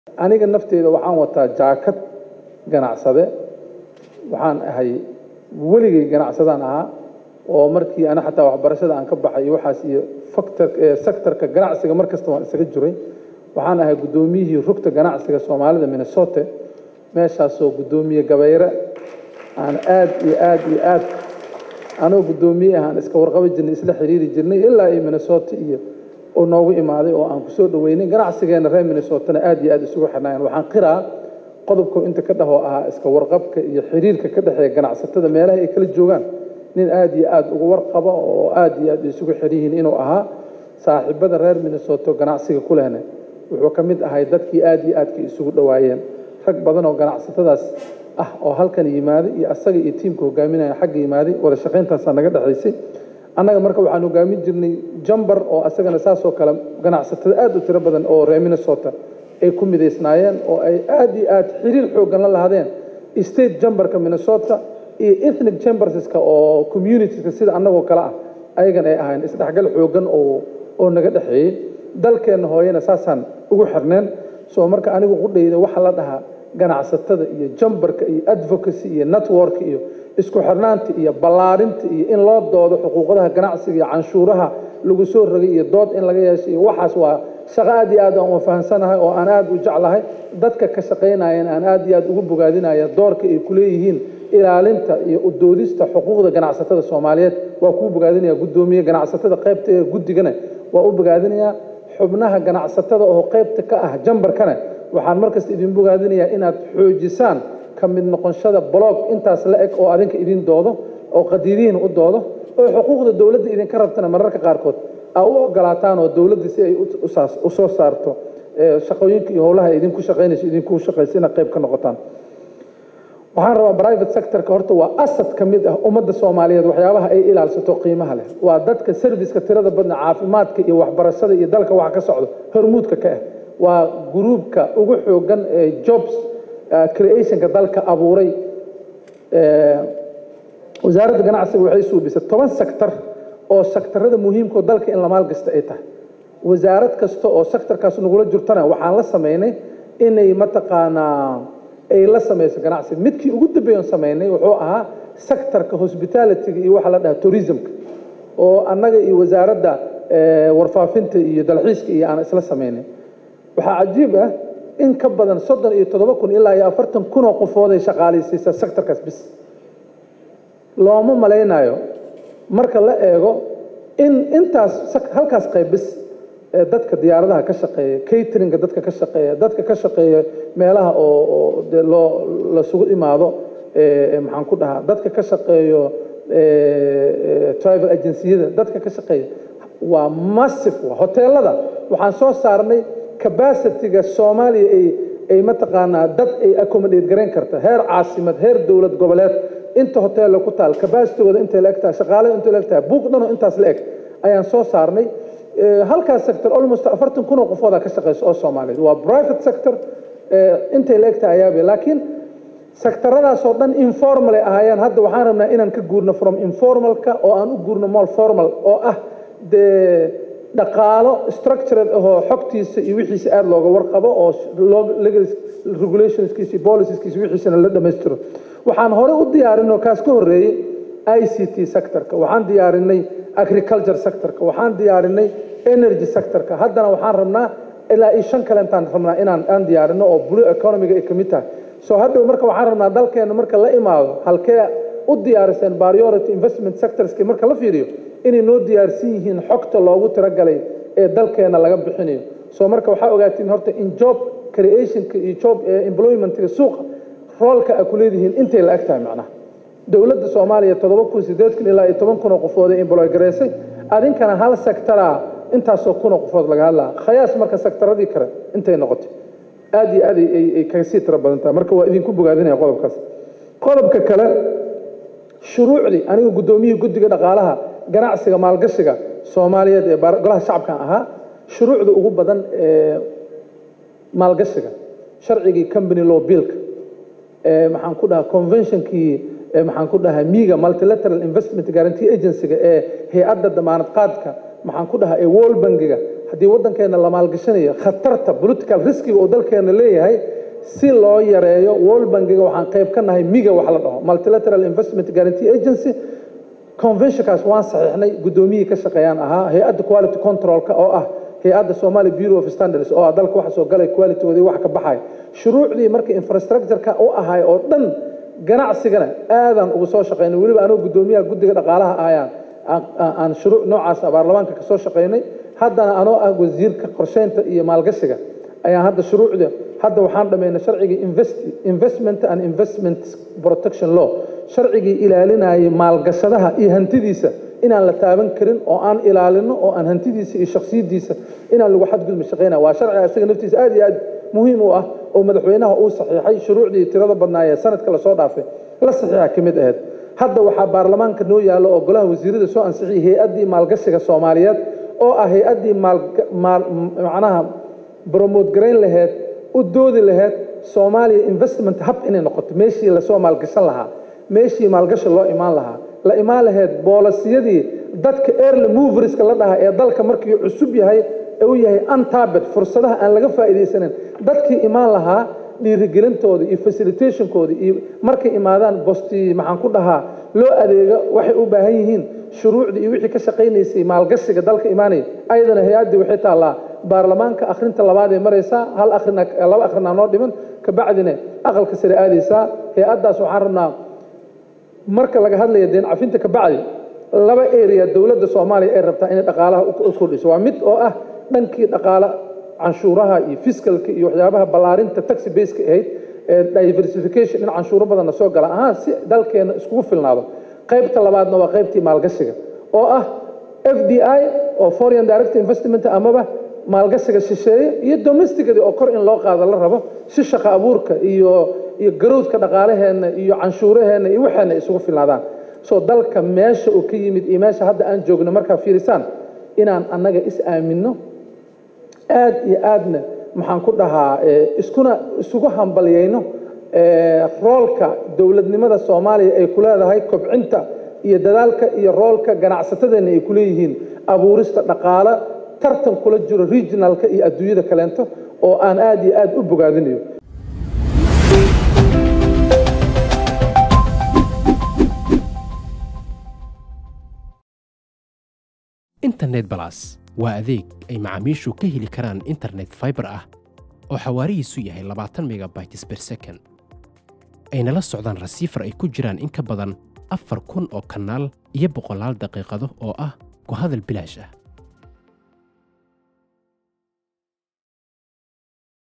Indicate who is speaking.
Speaker 1: aniga nafteeda waxaan wataa jaakad ganacsade waxaan ahay weligay ganacsadaan ahaa oo markii ana xataa waxbarashada aan ka baxay iyo waxaas iyo factor sectorka ganacsiga mar kasta waan isaga jiray waxaan ahay guddoomiyihii rugta ganacsiga soomaalida minnesota meeshaasoo guddoomiye gabayre aan aad iyo aad iyo aad anoo guddoomiye ah aan iska warqaba jirnay isla xiriiri jirnay ilaa iyo minnesota iyo oo noogu imaaday oo aan kusoo dhaweynay ganacsigeena reer minnesotana aad iyo aad isugu xirnaayeen waxaan qiraa qodobka inta ka dhahoo ahaa iska warqabka iyo xiriirka ka dhexeeya ganacsatada meelaha ay kala joogaan nin aad iyo aad uga warqaba oo aad iyo aad isugu xir yihiin inuu ahaa saaxiibada reer minnesoto ganacsiga ku lehna wuxuu ka mid ahay dadkii aad iyo aadka isugu dhowaayeen rag badan oo ganacsatadaas ah oo halkan yimaaday iyo asaga iyo tiimka hogaaminaya xagga yimaaday wada shaqayntaasaa naga dhexaysay annaga marka waxaan hogaamin jirnay jambar oo asagana saasoo kale ganacsatada aad u tiro badan oo reer minnesota ay ku midaysnaayeen oo ay aad iyo aad xiriir xooggan la lahaadeen state jambarka minnesota iyo ethnic chamberska oo communitieska sida annagoo kale ah ayagan ay ahayn isdhexgal xooggan oo oo naga dhexeeyey dalkeenna hooyana saasaan ugu xirneen soo marka anigu qudhayda waxaa la dhahaa ganacsatada iyo jambarka iyo advocacy iyo network iyo isku xirnaanta iyo ballaarinta iyo in loo doodo xuquuqdaha ganacsiga iyo canshuuraha lagu soo rogay iyo dood in laga yeesho iyo waxaas waa shaqo aad iyo aad aan fahansanahay oo aan aad u jeclahay dadka ka shaqaynayana aan aad iyo aad ugu bogaadinaya doorka ay ku leeyihiin ilaalinta iyo udoodista xuquuqda ganacsatada soomaaliyeed waa kuu bogaadinaya guddoomiye ganacsatada qaybta ee guddigana waa u bogaadinayaa xubnaha ganacsatada oo qaybta ka ah jambarkana waxaan markasta idin bogaadinayaa inaad xoojisaan ka mid noqonshada blog intaas la eg oo adinka idin doodo oo qadiidihiin u doodo oo xuquuqda dowladda idinka rabtana mararka qaarkood aa u ogolaataan oo dowladda si ay u soo saarto shaqooyinka iyo howlaha idinku shaqaynayso idinku shaqaysa inaad qayb ka noqotaan waxaan rabaa private sectorka horta waa asad ka mid ah ummadda soomaaliyeed waxyaabaha ay ilaalsato qiimaha leh waa dadka serviceka tirada badna caafimaadka iyo waxbarashada iyo dalka waxa ka socdo hormuudka ka ah waa gruubka ugu xoogan ee jobs creationka dalka abuuray wasaaradda ganacsiga waxay suubisay toban sector oo sektarada muhiimkao dalka in la maalgasta ay tahay wasaarad kasta oo sectorkaas nagula jirtana waxaan la samaynay inay mataqaanaa ay la samayso ganacsiga midkii ugu dambeeyan samaynay wuxuu ahaa sectorka hospitalityga iyo waxa la dhaha tourismka oo annaga iyo wasaaradda warfaafinta iyo dalxiiska iyo aan isla samaynay waxaa cajiib ah in ka badan soddon iyo toddoba kun ilaa iyo afartan kun oo qofood ay shaqaalaysiisaa sectorkaas bis looma malaynayo marka la eego in intaas halkaas qayb bis ee dadka diyaaradaha ka shaqeeya cateringa dadka ka shaqeeya dadka ka shaqeeya meelaha oo oo de loo lasugu imaado maxaan ku dhahaa dadka ka shaqeeyo travel agenciyada dadka ka shaqeeya waa massive waa hoteelada waxaan soo saarnay capacityga soomaaliya ay ay mataqaanaa dad ay accommodate garayn karta heer caasimad heer dowlad goboleed inta hoteella ku taal capacitygooda intay la eg tahay shaqaalada intay la eg tahay buuq dhanoo intaas la eg ayaan soo saarnay halkaas sector almost afartan kun oo qofoodaa ka shaqeysa oo soomaaliyeed waa private sector intay la eg tahay ayaabe laakiin sectoradaasoo dhan informal ay ahaayeen hadda waxaan rabnaa inaan ka guurno from informalka oo aan u guurno more formal oo ah dee dhaqaalo structured ahoo xogtiisa iyo wixiisa aada looga warqabo oo regulationskiisa iyo policieskiisa wixiisana la dhammaystiro waxaan hore u diyaarinoo kaas ka horreeyey i c t sectorka waxaan diyaarinay agriculture sectorka waxaan diyaarinay energy sectorka haddana waxaan rabnaa ilaa iyo shan kale intaan rabnaa inaan aan diyaarino oo blue economiga ay ka mid tahay soo hadhow marka waxaan rabnaa dalkeena marka la imaado halkee u diyaariseen priority investment sectorski marka la fiiriyo inay noo diyaarsan yihiin xogta loogu tiragalay ee dalkeena laga bixinayo soo marka waxaa ogaatiin horta in job creationka iyo job employmentga suuqa roolka a ku leedihiin intay la eg tahay macnaha dowladda soomaaliya toddoba kun sideed kun ilaa iyo toban kun oo qofood ee employ garaysay adinkana hal sectora intaasoo kun oo qofood laga hadlaa khayaas marka sectaradii kale intay noqotay aad iyo aad ay kaga sii tiro badan tahay marka waa idinku bogaadinaya qodobkaas qodobka kale shuruucdii aniga guddoomiyihii guddiga dhaqaalaha ganacsiga maalgashiga soomaaliyeed ee golaha shacabkan ahaa shuruucda ugu badan ee maalgashiga sharcigii company law billka maxaan ku dhahaa conventionkii maxaan ku dhahaa miga multilateral investment guarantee agencyga ee hay-adda damaanad qaadka maxaan ku dhahaa ee world bankiga haddii waddankeena la maalgashanayo khatarta political riskiga uu dalkeena leeyahay si loo yareeyo world bankiga waxaan qayb ka nahay miga wax la dhaho multilateral investment guarantee agency conventionkaas waan saxiixnay guddoomiyihii ka shaqeeyaan ahaa hay-adda quality controlka oo ah hay-adda somali bureau of standards oo ah dalka waxa soo galay qualitygoodii wax ka baxay shuruucdii marka infrastructureka u ahay oo dhan ganacsigana aadaan ugu soo shaqaynay weliba anoo guddoomiyaha guddiga dhaqaalaha ahayaan aan shuruuc noocaas baarlamaanka ka soo shaqaynay haddana anoo ah wasiirka qorsheynta iyo maalgashiga ayaan hadda shuruucda hadda waxaan dhammaynay sharcigii investment and investment protection law sharcigii ilaalinayay maalgashadaha iyo hantidiisa inaan la taaban karin oo aan ilaalino oo aan hantidiisa iyo shaksiyadiisa inaan lagu xadgudbi shaqayna waa sharciga isaga naftiisa aad iyo aad muhiim u ah oo madaxweynaha uu saxiixay shuruucdii tirada badnaayee sanadka lasoo dhaafay la saxiixa ka mid ahayd hadda waxaa baarlamaanka noo yaallo oo golaha wasiirada soo ansixiyay hay-addii maalgashiga soomaaliyeed oo ah hay-addii macnaha bromote garayn laheyd u doodi laheyd soomaaliya investment hub inay noqoto meeshii lasoo maalgashan lahaa meeshii maalgashi loo imaan lahaa la imaan laheyd boolasiyadii dadka early moverska la dhahaa ee dalka markii cusub yahay ee u yahay untabet fursadaha aan laga faa'iidaysanin dadkii imaan lahaa dhiirigelintooda iyo facilitationkooda iyo markay imaadaan bosti maxaan ku dhahaa loo adeego waxay u baahan yihiin shuruucdii iyo wixii ka shaqaynaysay maalgashiga dalka imaanaya ayadana hay-addii waxay taallaa baarlamaanka akhrinta labaad ee maraysaa hal akhrina laba akhrina noo dhiman kabacdina aqalka sare aadaysaa hay-addaas waxaan rabnaa marka laga hadlaya deen cafinta kabacdi laba area dowladda soomaaliya ay rabtaa inay dhaqaalaha u kordhiso waa mid oo ah dhankii dhaqaale canshuuraha iyo fiskalka iyo waxyaabaha ballaarinta taxi baseka ahayd ee diversification in canshuuro badanna soo gala ahaan si dalkeena iskugu filnaado qaybta labaadna waa qaybtii maalgashiga oo ah f d i oo foreign direct investment amaba maalgashiga shisheeye iyo domesticadi oo kor in loo qaado la rabo si shaqo abuurka iyo iyo garowdka dhaqaalaheenna iyo canshuuraheenna iyo waxeena isugu filnaadaan soo dalka meesha uu ka yimid iyo meesha hadda aan joogno markaa fiirisaan inaan annaga is aaminno aad iyo aadna maxaan ku dhahaa iskuna isugu hambalyayno roolka dowladnimada soomaaliya ay ku leedahay kobcinta iyo dadaalka iyo roolka ganacsatadeenna ay ku leeyihiin abuurista dhaqaale tartan kula jiro regionalka iyo adduunyada kaleento oo aan aad iyo aad u bogaadinayo
Speaker 2: internet balas waa adeeg ay macaamiishu ka heli karaan internet faibar ah oo xawaarihiisu yahay labaatan megabytes ber second ayna la socdaan rasiifar ay ku jiraan in ka badan afar kun oo kanaal iyo boqolaal daqiiqado oo ah ku hadal bilaash ah